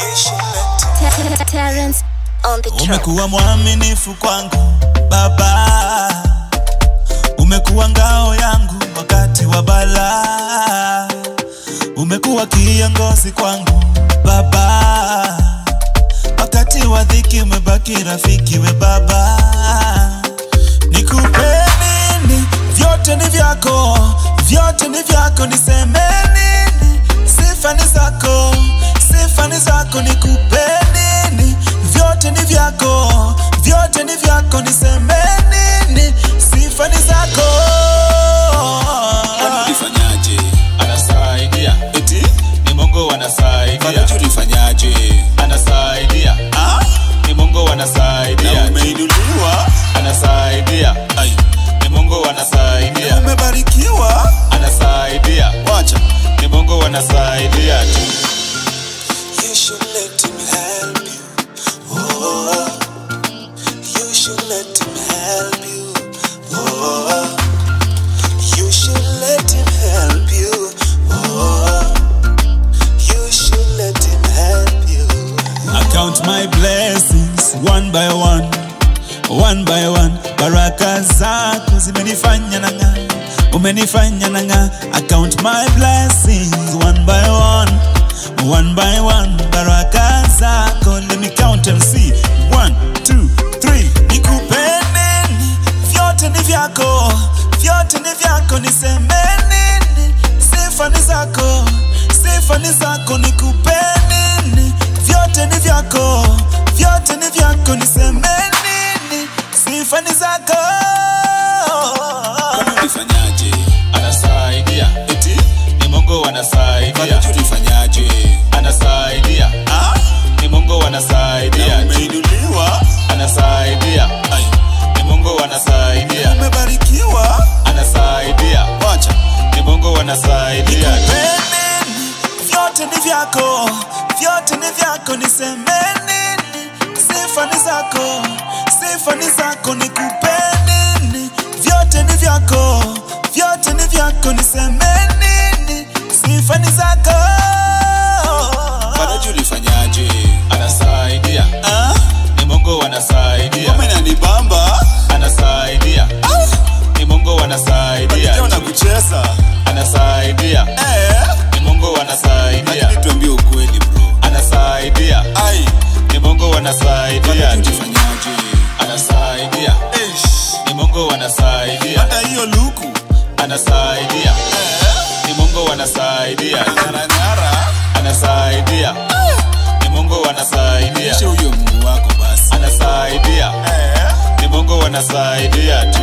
Ter- Terrence on the track. Umekuwa mwaminifu kwangu Baba, umekuwa ngao yangu wakati wa balaa, umekuwa kiongozi kwangu Baba, wakati wa dhiki umebaki rafiki we Baba. Nikupe nini? Vyote ni vyako, vyote ni vyako, niseme nini? Sifa ni zako, sifa ni zako, nikupe nini? Vyote ni vyako, vyote ni vyako, niseme nini? Sifa ni zako. ulifanyaje Anasaidia, eti ni Mungu anasaidia, fadhaji ulifanyaje anasaidia, Ah, ni Mungu na anasaidia, umeinuliwa anasaidia, Ai, ni Mungu na anasaidia, umebarikiwa anasaidia, wacha ni Mungu anasaidia tu. You should let him help you. Oh, you should let him help you. Oh, you should let him help you. Oh, you should let him help you. I count my blessings one by one, one by one. Baraka zako zimenifanya nanga, umenifanya nanga. I count my blessings one by one, one by one. Baraka zako, let me count and see. One, two, three. Nikupe nini? Vyote ni vyako, vyote ni vyako, niseme nini? Sifa ni zako, sifa ni zako, nikupe nini? Vyote ni vyako, vyote ni vyako, niseme nini? Sifa ni zako. Kwani ulifanyaje Anasaidia, eti ni Mungu anasaidia, fadhaji ulifanyaje anasaidia, Ah, ni Mungu na anasaidia, umeinuliwa anasaidia, Ai, ni Mungu anasaidia, umebarikiwa anasaidia, wacha ni Mungu anasaidia. Nini? Vyote ni vyako, vyote ni vyako, niseme nini? Sifa ni zako, sifa ni zako, nikupe nini? Vyote ni vyako, vyote ni vyako, niseme nini? Sifa ni zako. fadhaji ulifanyaje Anasaidia, Ah, ni Mungu anasaidia, ngoma inanibamba anasaidia, ni Mungu anasaidia, Leo na kucheza anasaidia, eh ni Mungu anasaidia, lakini tuambie ukweli bro anasaidia, ai ni Mungu anasaidia, fadhaji ulifanyaje anasaidia, Eish, ni Mungu anasaidia, hata hiyo luku anasaidia, eh ni Mungu anasaidia, nyaranyara anasaidia, ni Mungu anasaidia, ishe huyo mungu wako basi anasaidia, eh ni Mungu anasaidia tu.